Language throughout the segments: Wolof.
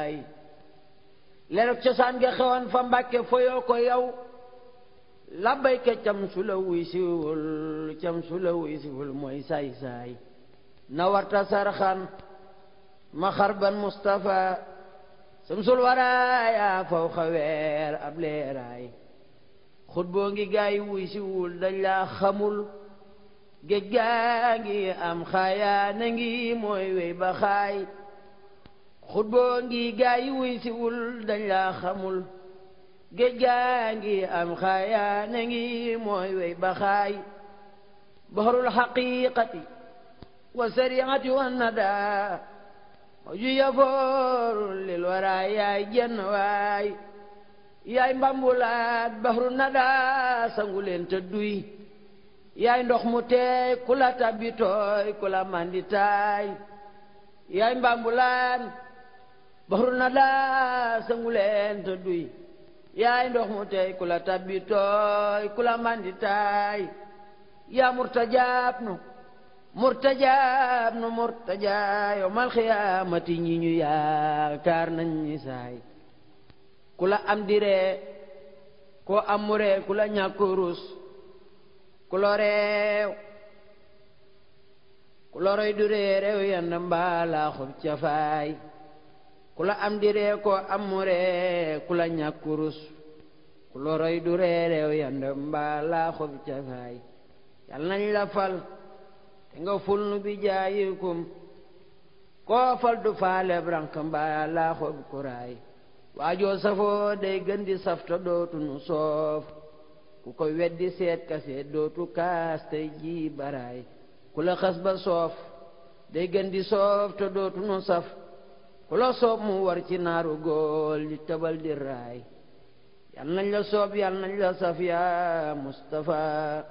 saay lerog cosaan nga xewoon fa mbàkke foyoo ko yow labbayka cam su la wuy siwul cam su la wuy siwul mooy saay saay na warta sarxan ma xarban Mustafa samsul waraaya faw xaweer ab leeraay xut boo ngi gaay wuy siwul dañ laa xamul géej gaa ngi am xaayaa na ngi mooy wey ba xaay xut boo ngi gaay wuy siwul dañ laa xamul géej gaa ngi am xaayaa na ngi mooy wey ba xaay baxarul xaqiqati wa sariati wa nada ju yafooru lil wara yaay jenn waay yaay mbambulaat baxru nada sangu leen te duy yaay ndox mu teey ku la tabbi tooy ku la mandi taay yaay mbambulaan baxru nada sangu leen te duy yaay ndox mu teey ku la tabbi tooy ku la mandi taay yaa murtajaab nu murtajaab nu murtajaa yawmal xiyaamati ñi ñu yaakaar nañ ñi saay ku la am diree koo am muree ku la ñàkk rus ku lo reew ku lo roy du ree reew yand mbaalaa xob cafaay ku la am diree koo am muree ku la ñàkk rus ku lo roy du ree reew yand mbaalaa xob cafaay yal nañ la fal te nga ful nu bi jaayikum koo fal du faale brank mbaa laa xob kuraay waajoo safoo day gën di safta dootu nu soof ku ko weddi seet ka seet dootu kaas tey ji baraay ku la xas ba soof day gën di soof te dootu nu saf ku la soob mu war ci naaru góol di tëbal di raay yal nañ la soob yal nañ la saf yaa Mustafa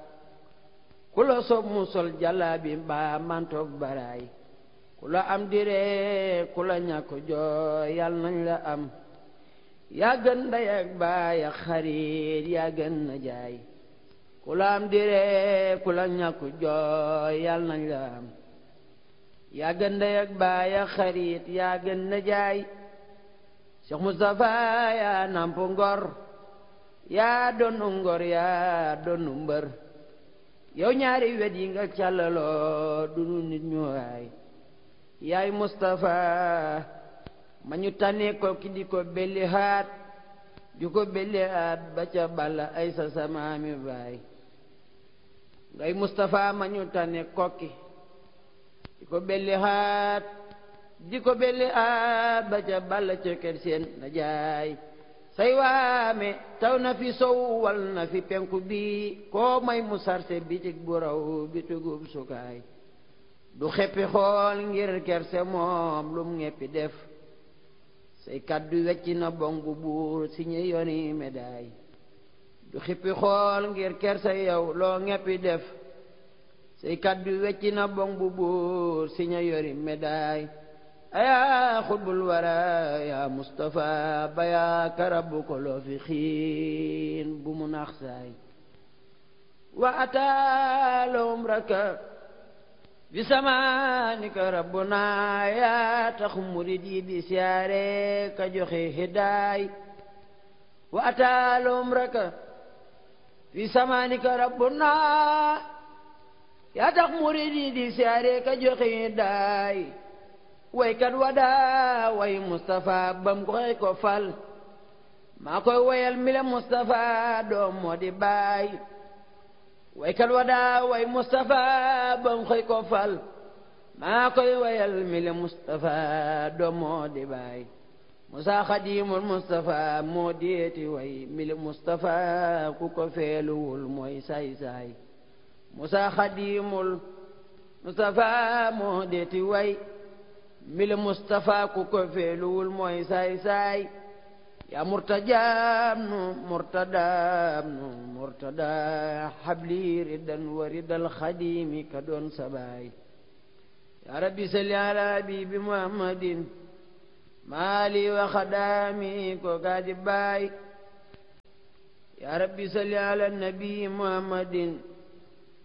ku la soob mu sol jàllaabi mbaa mantoog baraay ku la am diree ku la ñàkk jooy yal nañ la am yaa gën ndey ak baay ak xarit yaa gën na jaay ku la am diree ku la ñàkk jooy yal nañ la am yaa gën ndey ak baay ak xarit yaa gën na jaay Cheikh Moustapha yaa namp ngor yaa donnu ngor yaa donnu mbër yow ñaari wet yi nga càllaloo du nu nit ñu waay yaay Moustapha ma ñu tànnee ko ki di ko belli haat di ko belli haat ba ca balla ay sa samaami baay ngay Moustapha ma ñu tànnee kokki di ko belli haat di ko belli haat ba ca balla ca kër seen na jaay say waame taw na fi sow wal na fi penku bi koo may mu sarse bitig bu raw bitugub sukaay du xeppi xool ngir kerse moom lum ngeppi def say kaddu wecci na bong bu buur si ñu yoni médaille du xippi xool ngir kerse yow loo ngeppi def say kaddu wecci na bong bu buur si ñu yori médaille ayaa xutbul wara yaa Mustafa bayaa karabu ko loo fi xiin bu mu nax saay wa ataalum raka bi samaanika rabbuna yaa tax murid yi di siyaare ka joxe hidaay wa ataalum raka bi samaanika rabbuna yaa tax murid yi di siyaare ka joxe hidaay waykat wadaa way Moustapha bam ko xëy ko fal maa koy wayal mile Moustapha doom moo di baay waykat wadaa way Moustapha bam xëy ko fal maa koy wayal mile Moustapha doom moo di baay Musa Xadimul Moustapha moo deeti way mile Moustapha ku ko feeluwul mooy saay saay Musa Xadimul Moustapha moo deeti way mile Moustapha ku ko feeluwul mooy saay saay yaa murtajaam nu murtadaam nu murtada xabli ridan wa ridal xadimi ka doon sabaay yaa rabbi salli ala habibi muhammadin maali wa xadaami ko gaadi baay yaa rabbi salli ala nabi muhammadin